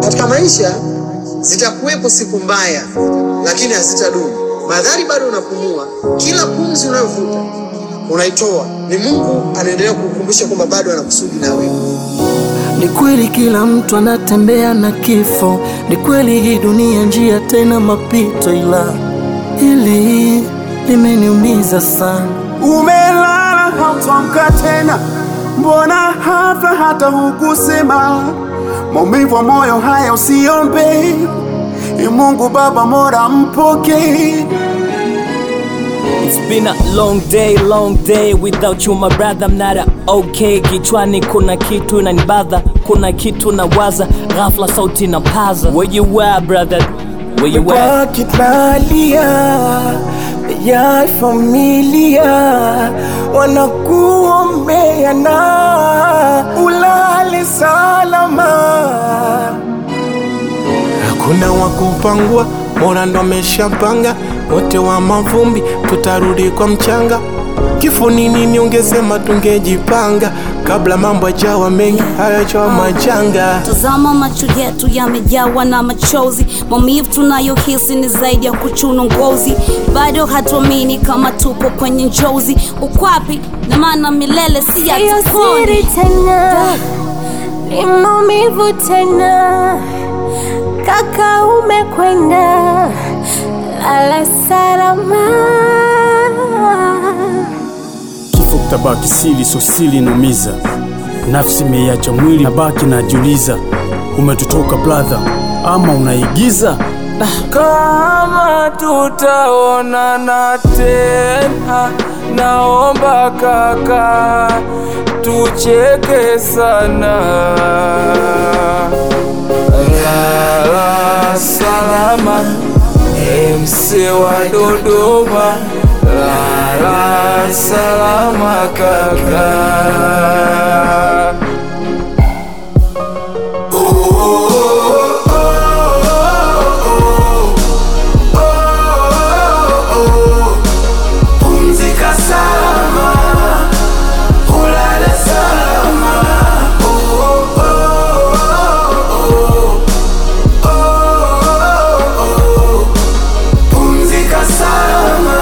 Katika maisha zitakuwepo siku mbaya, lakini hazitadumu. Madhari bado unapumua, kila pumzi unayovuta unaitoa, ni Mungu anaendelea kukukumbusha kwamba bado anakusudi na wewe. Ni kweli kila mtu anatembea na kifo, ni kweli hii dunia njia tena mapito, ila hili limeniumiza sana. Umelala hautamka tena, mbona hafla hata hukusema? Maumivu ya moyo haya usiombe, Ee Mungu Baba Mola mpokee. It's been a long day, long day without you my brother, I'm not a okay. Kichwani kuna kitu inanibadha, kuna kitu nawaza, ghafla sauti na paza. Where you at brother? Where you at? Wakitalia ya familia wanakuombea na ulale salama. Hakuna wa kupangua, Mola ndo ameshapanga, wote wa mavumbi tutarudi kwa mchanga. Kifo ni nini? Ungesema tungejipanga kabla mambo yajawa mengi, hayajawa majanga. Tazama macho yetu yamejawa na machozi, maumivu tunayohisi ni zaidi ya kuchuna ngozi. Bado hatuamini kama tupo kwenye njozi, ukwapi na maana milele si ya Siyo siri tena, ni maumivu tena. Kaka umekwenda, lala salama. Kifo kitabaki siri, so siri inumiza. Nafsi imeiacha mwili, nabaki najiuliza, umetutoka brother ama unaigiza? Kama tutaonana tena, naomba kaka, tucheke sana. Lala salama, MC wa Dodoma, lala salama kaka. Pumzika salama, ulale salama. Oh, oh, oh, oh, oh, oh. Pumzika salama,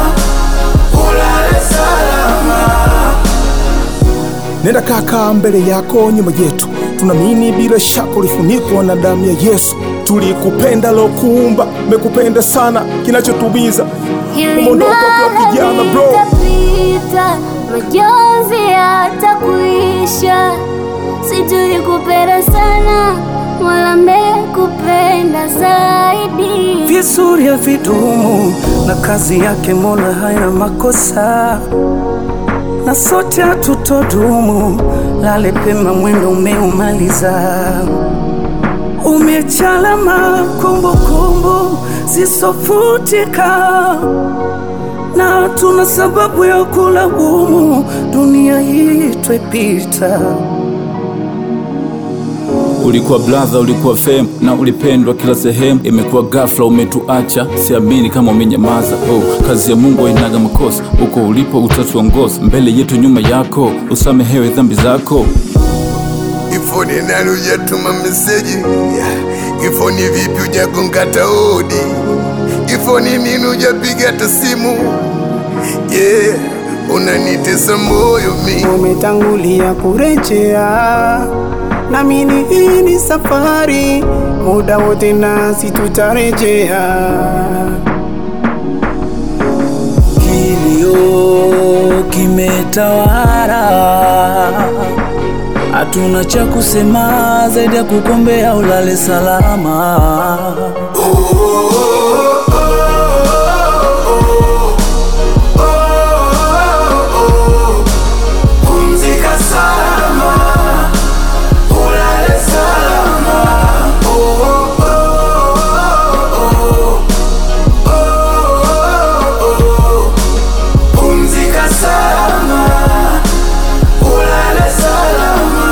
ulale salama. Nenda kaka mbele yako nyuma yetu, tunaamini bila shaka ulifunikwa na damu ya Yesu. Tulikupenda lokuumba, mekupenda sana, kinachotubiza Hili umeondoka kwa kijana nalo bro. litapita, majonzi yatakuisha. Si tulikupenda sana, wala mekupenda zaidi. Vizuri havidumu na kazi yake Mola haina makosa, na sote hatutodumu. Lale pema, mwendo umeumaliza, umechalama kumbukumbu zisofutika, na tuna sababu ya kulaumu, dunia hii twepita. Ulikuwa brother, ulikuwa fame na ulipendwa kila sehemu. Imekuwa ghafla umetuacha, siamini kama umenyamaza. Oh, kazi ya Mungu hainaga makosa, uko ulipo utatuongoza, mbele yetu nyuma yako, usamehewe dhambi zako. Kifo ni nani hujatuma meseji? Kifo ni vipi hujagonga hata hodi? Kifo ni nini hujapiga hata simu? Yeah, unanitesa moyo mi umetangulia kurejea, namini hii ni safari, muda wote nasi tutarejea. Kilio kimetawala, hatuna cha kusema zaidi ya kukombea ulale salama. Pumzika salama, ulale salama. Oh, oh, oh, oh, oh, oh. Pumzika salama, ulale salama.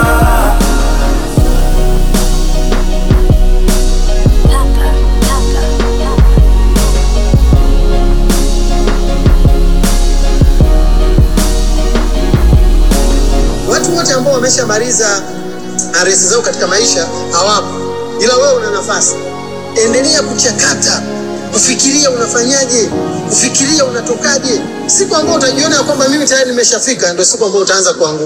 Watu wote ambao wameshamaliza aresi zao katika maisha hawapo, ila wewe una nafasi. Endelea kuchakata, kufikiria unafanyaje, kufikiria unatokaje. Siku ambayo utajiona ya kwamba mimi tayari nimeshafika, ndio siku ambayo utaanza kuanguka.